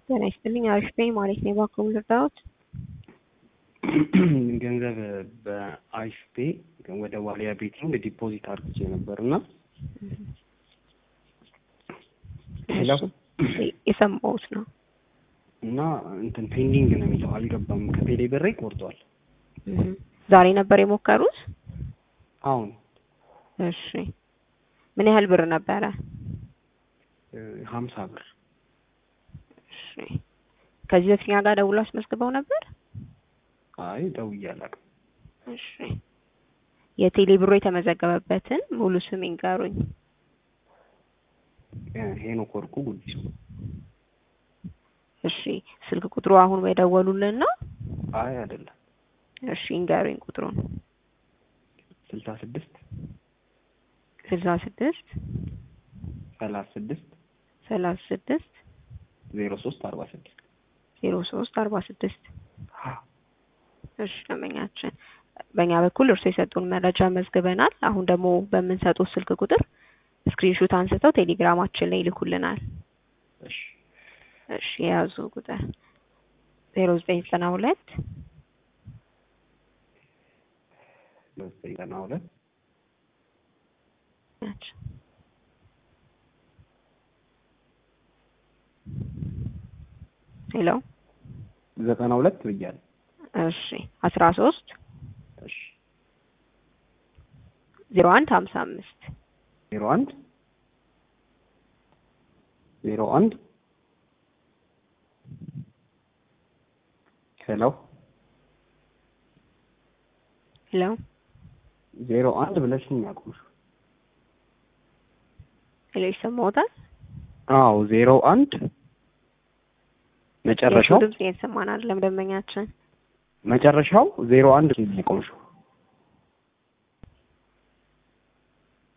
ጤና ይስጥልኝ። አሪፍ ነኝ ማለት ነው። እባክዎ ልርዳዎት? ገንዘብ በአሪፍ ፔ ወደ ዋሊያ ቤቲንግ ዲፖዚት አድርጌ ነበር እና ሄሎ የሰማሁት ነው። እና እንትን ፔንዲንግ ነው የሚለው አልገባም። ከቴሌ ብሬ ቆርጧል። ዛሬ ነበር የሞከሩት? አሁን እሺ። ምን ያህል ብር ነበረ? ሀምሳ ብር እሺ። ከዚህ በፊት እኛ ጋር ደውሎ አስመዝግበው ነበር? አይ ደውዬ አላውቅም። እሺ። የቴሌ ብሮ የተመዘገበበትን ሙሉ ስም ይንገሩኝ። ሄኖክ ወርቁ ጉዲሱ። እሺ። ስልክ ቁጥሩ አሁን የደወሉልን ነው? አይ አይደለም። እሺ ይንገሩኝ ቁጥሩን። ስልሳ ስድስት ስልሳ ስድስት ሰላሳ ስድስት ሰላሳ ስድስት ዜሮ ሶስት አርባ ስድስት ዜሮ ሶስት አርባ ስድስት እሺ ደንበኛችን፣ በእኛ በኩል እርሶ የሰጡን መረጃ መዝግበናል። አሁን ደግሞ በምንሰጡት ስልክ ቁጥር ስክሪንሾት አንስተው ቴሌግራማችን ላይ ይልኩልናል። እሺ እሺ የያዙ ቁጥር ዜሮ ዘጠኝ ዘጠና ሁለት ዘጠና ሁለት ሄሎ ዘጠና ሁለት ብያለሁ። እሺ አስራ ሶስት እሺ ዜሮ አንድ ሀምሳ አምስት ዜሮ አንድ ዜሮ አንድ ሄሎ ሄሎ ዜሮ አንድ ብለሽኝ ያቁምሽ። ሄሎ ይሰማዎታል? አዎ ዜሮ አንድ መጨረሻው ድምጽ እየተሰማን አይደለም ደንበኛችን። መጨረሻው ዜሮ አንድ ያቆምሽው